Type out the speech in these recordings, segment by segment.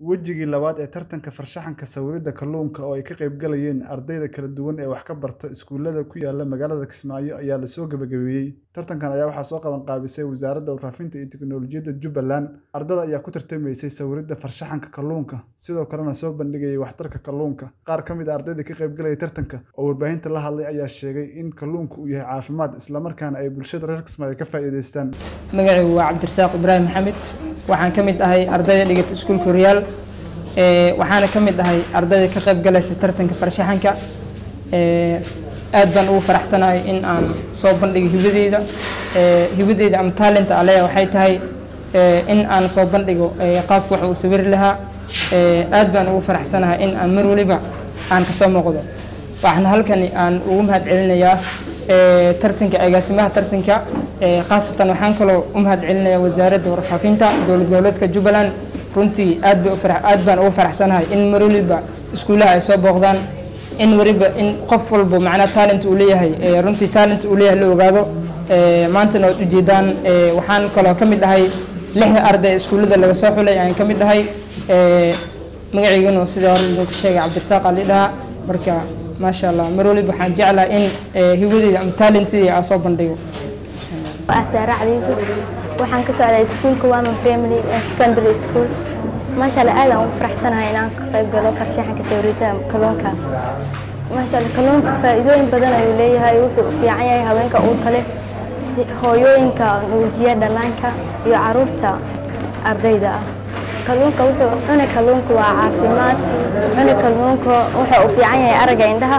wejigii labaad ee tartanka farshaxanka sawirida kalluunka oo ay ka qaybgalayeen ardayda kala duwan ee wax ka barta iskuulada ku yaala magaalada Kismaayo ayaa lasoo gabagabeeyey tartankan ayaa waxaa soo qaban qaabisay wasaaradda warfaafinta iyo tiknoolajiyadda Jubbaland ardada ayaa ku tartamaysay sawirida farshaxanka kalluunka sidoo kalena soo bandhigayay waxtarka kalluunka qaar ka mid a ardayda ka qaybgalaya tartanka oo warbaahinta la hadlay ayaa sheegay in kalluunku uu yahay caafimaad islamarkaana ay bulshada reer Kismaayo ka faa'iidaystaan magacaygu waa cabdirasaaq ibraahim maxamed waxaan ka mid ahay ardayda dhigata iskuulka horyaal waxaana ka mid ahay ardayda ka qayb galaysa tartanka farshaxanka aad baan ugu faraxsanahay in aan soo bandhigo hibadeyda hibadeyda ama taalenta aleya waxay tahay in aan soo bandhigo qaabka wax uu sawiri lahaa aad baan ugu faraxsanahay in aan mar waliba aan kasoo muuqdo waxaan halkani aan ugu mahad celinayaa tartanka agaasimaha tartanka khaasatan waxaan kaloo u mahad celinayaa wasaaradda warfaafinta dowlad goboleedka jubbaland runtii aad bay aad baan ugu faraxsanahay in mar waliba iskuulaha ay soo booqdaan in waliba in qof walba macnaa talent uu leeyahay runtii talent uu leeyahay la ogaado maantana waad ujeedaan waxaan kaloo ka mid ahay lixda arday iskuullada laga soo xulay ayaan ka mid ahay magaciygana sida hore idinku sheegay cabdirasaaq ali dhaha marka maasha allah mar waliba waxaan jeclaa in hiwadeyda ama talentidii aan soo bandhigo asaare cali yuusuf waxaan ka socday iskuulka waman primary secondary school maasha allah aad aan ugu faraxsanahay inaan ka qayb galo farshaxanka sawirida kalluunka maasha allah kalluunka faa'iidooyin badan ayuu leeyahay wuxuu u fiican yahay haweenka uurka leh hooyooyinka nuujiya dhallaanka iyo caruurta ardayda ah kalluunka wuxuu cuna kalluunka waa caafimaad cuna kalluunka wuxuu u fiican yahay aragga indhaha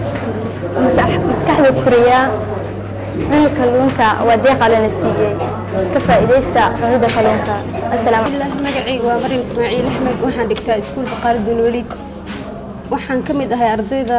maskaxda koriyaa cuna kalluunka waa deeqa lana siiyey ka faa'iidaysta cunida kalluunka magacayga waa maryam ismaaciil axmed waxaan dhigtaa iskuulka qaalid bin weliid waxaan ka mid ahay ardayda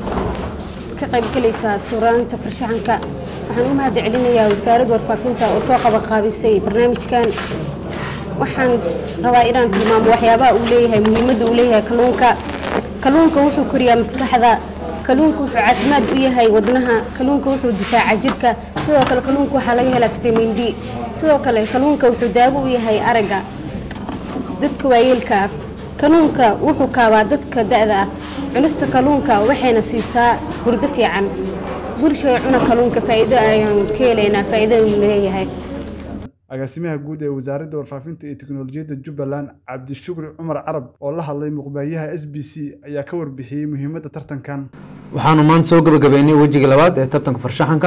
ka qaybgalaysa sawiraanta farshaxanka waxaan u mahad celinayaa wasaaradda warfaafinta oo soo qabanqaabisay barnaamijkan waxaan rabaa inaan tilmaamo waxyaabaha uu leeyahay muhiimadda uu leeyahay kalluunka kalluunka wuxuu koriyaa maskaxda kalluunka wuxuu caafimaad u yahay wadnaha kalluunka wuxuu difaaca jirka sidoo kale kalluunka waxaa laga helaa fitamiin d sidoo kale kalluunka wuxuu daawo u yahay aragga dadka waayeelka ah kalluunka wuxuu kaabaa dadka da-da ah cunista kalluunka waxayna siisaa hurdo fiican bulshada cuna kalluunka faa'iido ayaan ka helaynaa faa'iido uu leeyahay agaasimaha guud ee wasaaradda warfaafinta iyo tiknoolajiyadda jubbaland cabdishukri cumar carab oo la hadlay muqbaayaha s b c ayaa ka warbixiyey muhiimadda tartankan waxaanu maanta soo gabagabeynay wejiga labaad ee tartanka farshaxanka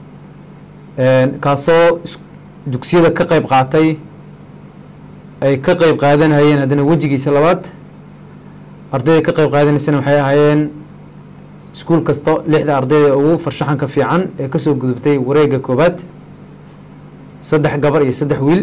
kaasoo dugsiyada ka qayb qaatay ay ka qayb qaadanayeen haddana wejigiisa labaad ardayda ka qayb qaadanaysana waxay ahaayeen iskuul kasto lixda ardayda ugu farshaxanka fiican ee kasoo gudubtay wareega koobaad saddex gabar iyo saddex wiil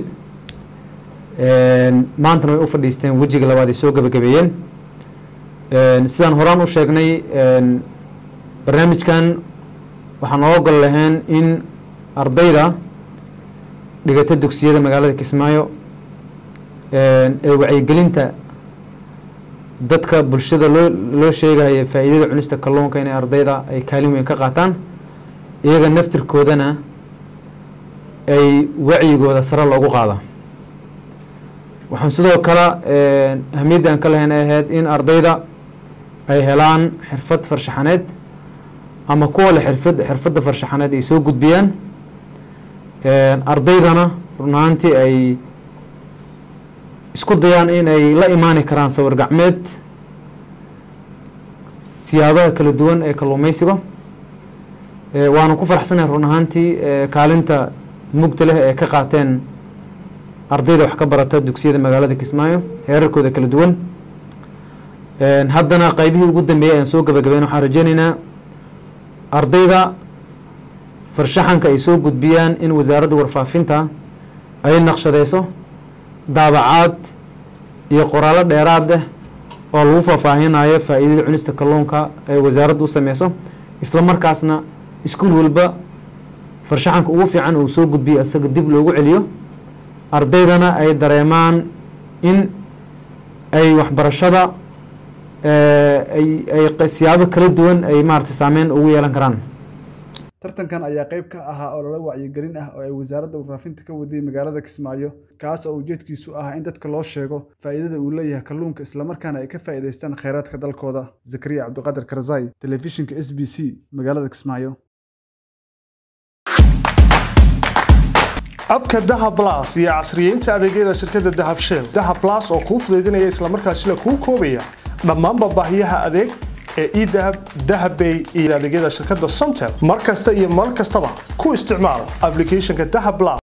maantana way u fadhiisteen wejiga labaad ay soo gabagabeeyeen sidaan horaan u sheegnay barnaamijkan waxaan oo gol lahayn in ardayda dhigata dugsiyada magaalada kismaayo ee wacyigelinta dadka bulshada loo loo sheegaya faa'iidada cunista kalluunka inay ardayda ay kaalin weyn ka qaataan iyaga naftirkoodana ay wacyigooda sare loogu qaada waxaan sidoo kale ahmiyadda aan ka lahayn ay ahayd in ardayda ay helaan xirfad farshaxaneed ama kuwa le xirfad xirfadda farshaxaneed ay soo gudbiyaan ardaydana run ahaantii ay isku dayaan in ay la imaani karaan sawir gacmeed siyaabaha kala duwan ee kalluumeysiga waanu ku faraxsanahay run ahaantii kaalinta mugta leh ee ka qaateen ardayda wax ka barata dugsiyada magaalada kismaayo heerarkooda kala duwan haddana qeybihii ugu dambeeyay aan soo gabagabeyn waxaan rajeyneynaa ardayda farshaxanka ay soo gudbiyaan in wasaaradda warfaafinta ay naqshadeyso daabacaad iyo qoraallo dheeraad ah oo lagu faahfaahinayo faa'iidada cunista kalluunka ay wasaaradda u sameyso isla markaasna iskuul walba farshaxanka ugu fiican uu soo gudbiyo isaga dib loogu celiyo ardaydana ay dareemaan in ay waxbarashada ay ay siyaabo kala duwan ay maarata saameyn ugu yeelan karaan tartankan ayaa qayb ka ahaa olole wacyigelin ah oo ay wasaaradda warfaafinta ka waday magaalada kismaayo kaas oo ujeedkiisu ah in dadka loo sheego faa'iidada uu leeyahay kalluunka islamarkaana ay ka faa'iidaystaan kheyraadka dalkooda zakariya cabdiqaadir karzai telefishinka s b c magaalada kismaayo abka dahab las iyo casriyeynta adeegyada shirkadda dahab shell dahab las oo kuu fudaydinaya islamarkaasina kuu koobaya dhammaanba baahiyaha adeeg ee edahab dahabbay iyo adeegyada shirkadda somtel mar kasta iyo mar kastaba ku isticmaal applicationka dahab las